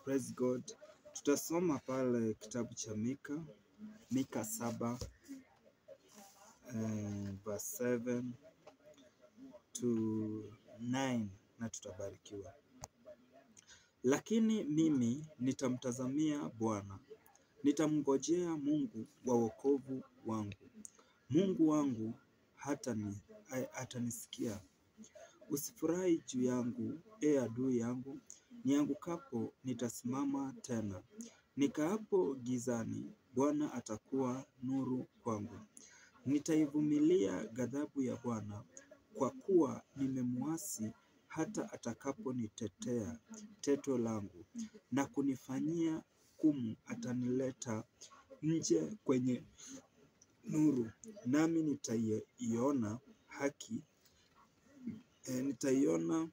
Praise God. Tutasoma pale kitabu cha Mika, Mika saba eh, verse 7 to 9 na tutabarikiwa. Lakini mimi nitamtazamia Bwana, nitamngojea Mungu wa wokovu wangu. Mungu wangu hatani hatanisikia. Usifurahi juu yangu, e adui yangu, niangukapo nitasimama tena. Nikaapo gizani, Bwana atakuwa nuru kwangu. Nitaivumilia ghadhabu ya Bwana, kwa kuwa nimemwasi hata atakaponitetea teto langu na kunifanyia hukumu, atanileta nje kwenye nuru, nami nitaiona haki eh, nitaiona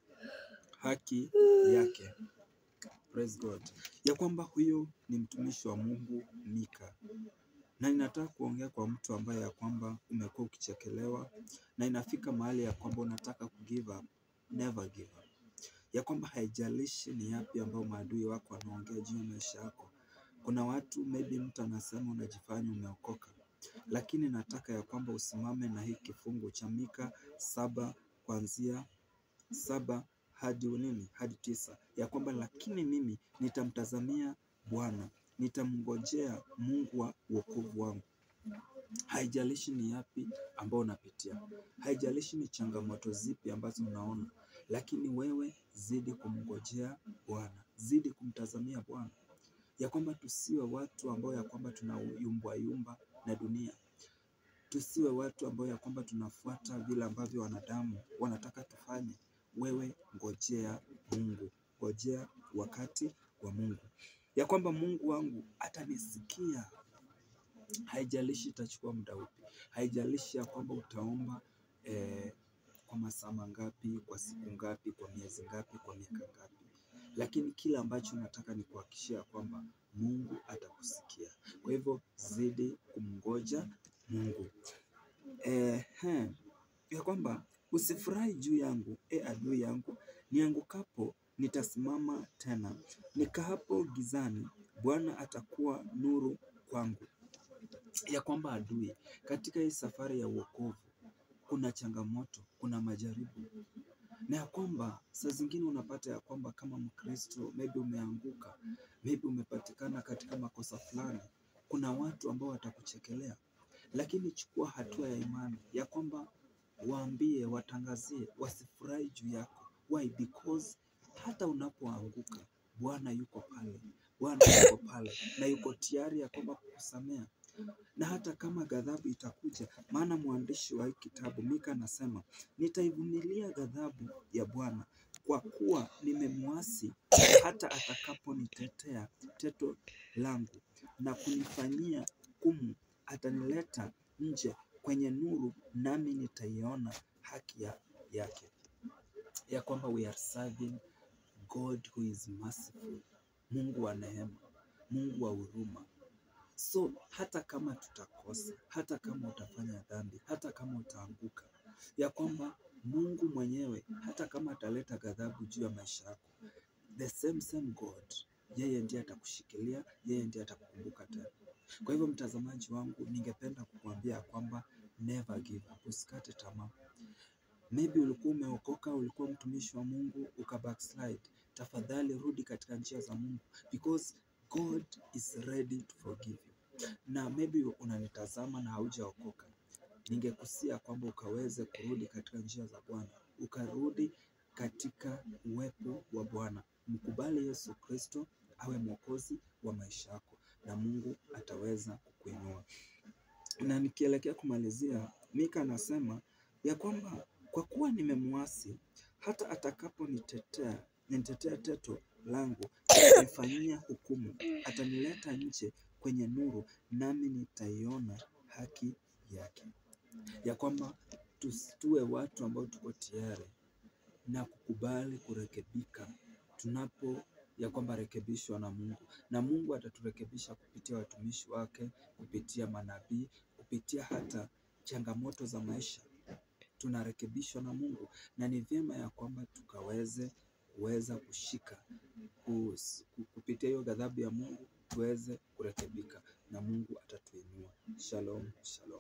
haki yake. Praise God. Ya kwamba huyo ni mtumishi wa Mungu Mika, na ninataka kuongea kwa mtu ambaye ya kwamba umekuwa ukichekelewa na inafika mahali ya kwamba unataka ku give up. Never give up. Ya kwamba haijalishi ni yapi ambayo maadui wako wanaongea juu ya maisha yako. Kuna watu maybe mtu anasema unajifanya umeokoka, lakini nataka ya kwamba usimame na hii kifungu cha Mika saba kuanzia saba hadi nini hadi tisa ya kwamba lakini mimi nitamtazamia Bwana, nitamngojea Mungu wa wokovu wangu. Haijalishi ni yapi ambao unapitia, haijalishi ni changamoto zipi ambazo unaona, lakini wewe zidi kumngojea Bwana, zidi kumtazamia Bwana, ya kwamba tusiwe watu ambao ya kwamba tunayumba yumba na dunia tusiwe watu ambao ya kwamba tunafuata vile ambavyo wanadamu wanataka tufanye. Wewe ngojea Mungu, ngojea wakati wa Mungu, ya kwamba Mungu wangu atanisikia. Haijalishi itachukua muda upi, haijalishi ya kwamba utaomba eh, kwa masaa mangapi, kwa siku ngapi, kwa miezi ngapi, kwa miaka ngapi, lakini kile ambacho nataka ni kuhakikishia kwamba Mungu atakusikia. Kwa hivyo zidi kumngoja Mungu. Ehe, ya kwamba usifurahi juu yangu, e adui yangu, niangukapo nitasimama tena, nikaapo gizani, Bwana atakuwa nuru kwangu. Ya kwamba adui, katika hii safari ya wokovu kuna changamoto, kuna majaribu, na ya kwamba saa zingine unapata ya kwamba kama Mkristo maybe umeanguka, maybe umepatikana katika makosa fulani, kuna watu ambao watakuchekelea lakini chukua hatua ya imani ya kwamba waambie, watangazie, wasifurahi juu yako. Why? Because hata unapoanguka Bwana yuko pale, Bwana yuko pale na yuko tayari ya kwamba kukusamea, na hata kama ghadhabu itakuja, maana mwandishi wa hii kitabu Mika anasema nitaivumilia ghadhabu ya Bwana kwa kuwa nimemwasi, hata atakaponitetea teto langu na kunifanyia hukumu atanileta nje kwenye nuru, nami nitaiona haki ya, yake. Ya kwamba we are serving God who is merciful, Mungu wa neema, Mungu wa huruma. So hata kama tutakosa, hata kama utafanya dhambi, hata kama utaanguka, ya kwamba Mungu mwenyewe hata kama ataleta ghadhabu juu ya maisha yako, the same same God, yeye ndiye atakushikilia, yeye ndiye atakukumbuka tena. Kwa hivyo mtazamaji wangu, ningependa kukuambia kwamba never give up, usikate tamaa. Maybe ulikuwa umeokoka, ulikuwa mtumishi wa Mungu uka backslide, tafadhali rudi katika njia za Mungu because God is ready to forgive you. Na maybe unanitazama na haujaokoka, ningekusia kwamba ukaweze kurudi katika njia za Bwana, ukarudi katika uwepo wa Bwana, mkubali Yesu Kristo awe mwokozi wa maisha yako na Mungu ataweza kukuinua. Na nikielekea kumalizia, Mika anasema ya kwamba kwa kuwa nimemwasi, hata atakaponitetea nitetea teto langu, atanifanyia hukumu, atanileta nje kwenye nuru, nami nitaiona haki yake. Ya kwamba tusiwe watu ambao tuko tayari na kukubali kurekebika tunapo ya kwamba rekebishwa na Mungu na Mungu ataturekebisha kupitia watumishi wake, kupitia manabii, kupitia hata changamoto za maisha. Tunarekebishwa na Mungu na ni vyema ya kwamba tukaweze kuweza kushika kus- ku- kupitia hiyo ghadhabu ya Mungu tuweze kurekebika na Mungu atatuinua. Shalom, shalom.